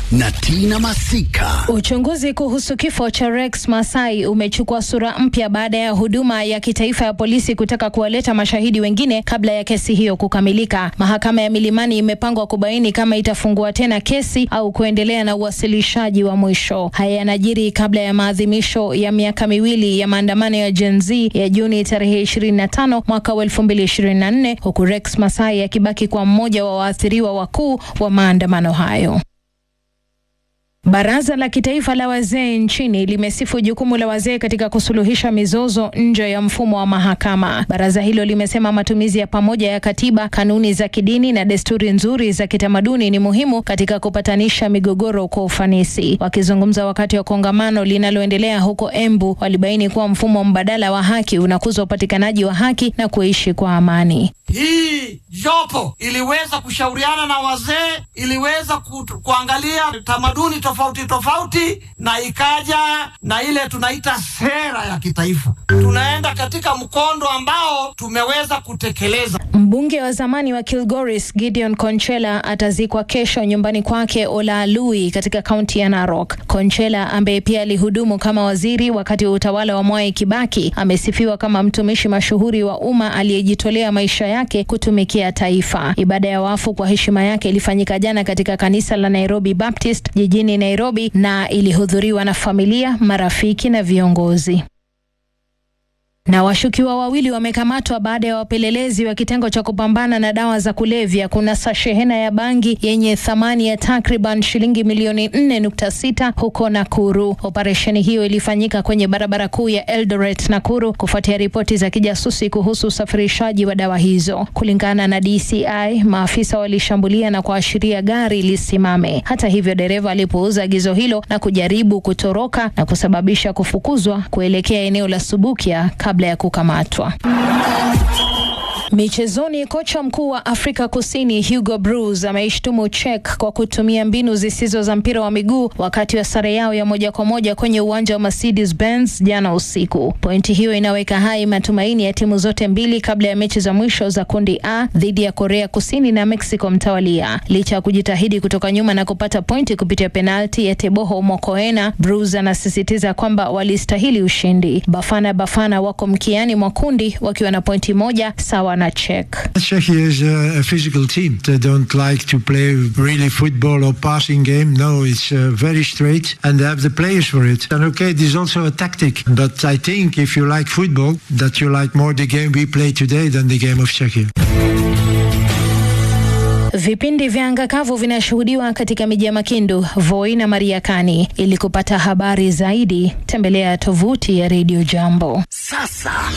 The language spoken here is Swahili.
na Tina Masika. Uchunguzi kuhusu kifo cha Rex Masai umechukua sura mpya baada ya huduma ya kitaifa ya polisi kutaka kuwaleta mashahidi wengine kabla ya kesi hiyo kukamilika. Mahakama ya Milimani imepangwa kubaini kama itafungua tena kesi au kuendelea na uwasilishaji wa mwisho. Haya yanajiri kabla ya maadhimisho ya miaka miwili ya maandamano ya Gen Z ya Juni tarehe 25 mwaka wa 2024 huku Rex Masai akibaki kwa mmoja wa waathiriwa wakuu wa maandamano hayo. Baraza la Kitaifa la Wazee nchini limesifu jukumu la wazee katika kusuluhisha mizozo nje ya mfumo wa mahakama. Baraza hilo limesema matumizi ya pamoja ya katiba, kanuni za kidini na desturi nzuri za kitamaduni ni muhimu katika kupatanisha migogoro kwa ufanisi. Wakizungumza wakati wa kongamano linaloendelea huko Embu, walibaini kuwa mfumo mbadala wa haki unakuza upatikanaji wa haki na kuishi kwa amani. Hii jopo iliweza kushauriana na wazee, iliweza ku, kuangalia tamaduni tofauti tofauti, na ikaja na ile tunaita sera ya kitaifa. Tunaenda katika mkondo ambao tumeweza kutekeleza. Mbunge wa zamani wa Kilgoris Gideon Konchela atazikwa kesho nyumbani kwake Olaalui katika kaunti ya Narok. Konchela ambaye pia alihudumu kama waziri wakati wa utawala wa Mwai Kibaki amesifiwa kama mtumishi mashuhuri wa umma aliyejitolea maisha yake kutumikia taifa. Ibada ya wafu kwa heshima yake ilifanyika jana katika kanisa la Nairobi Baptist jijini Nairobi na ilihudhuriwa na familia, marafiki na viongozi na washukiwa wawili wamekamatwa baada ya wapelelezi wa kitengo cha kupambana na dawa za kulevya kunasa shehena ya bangi yenye thamani ya takriban shilingi milioni 4.6 huko Nakuru. Operesheni hiyo ilifanyika kwenye barabara kuu ya Eldoret Nakuru kufuatia ripoti za kijasusi kuhusu usafirishaji wa dawa hizo. Kulingana na DCI, maafisa walishambulia na kuashiria gari lisimame. Hata hivyo, dereva alipouza agizo hilo na kujaribu kutoroka na kusababisha kufukuzwa kuelekea eneo la Subukia kabla ya kukamatwa. Michezoni, kocha mkuu wa Afrika Kusini Hugo Broos ameishtumu Czech kwa kutumia mbinu zisizo za mpira wa miguu wakati wa sare yao ya moja kwa moja kwenye uwanja wa Mercedes Benz jana usiku. Pointi hiyo inaweka hai matumaini ya timu zote mbili kabla ya mechi za mwisho za kundi A dhidi ya Korea Kusini na Mexico mtawalia. Licha ya kujitahidi kutoka nyuma na kupata pointi kupitia penalti ya Teboho Mokoena, Broos anasisitiza kwamba walistahili ushindi. Bafana Bafana wako mkiani mwa kundi wakiwa na pointi moja sawa na Czech. Czechia is a, a physical team. They don't like to play really football or passing game. No, it's uh, very straight and they have the players for it. And okay, it is also a tactic. But I think if you like football, that you like more the game we play today than the game of Czechia. Vipindi vya anga kavu vinashuhudiwa katika miji ya Makindu, Voi na Mariakani. Ili kupata habari zaidi, tembelea tovuti ya Radio Jambo. Sasa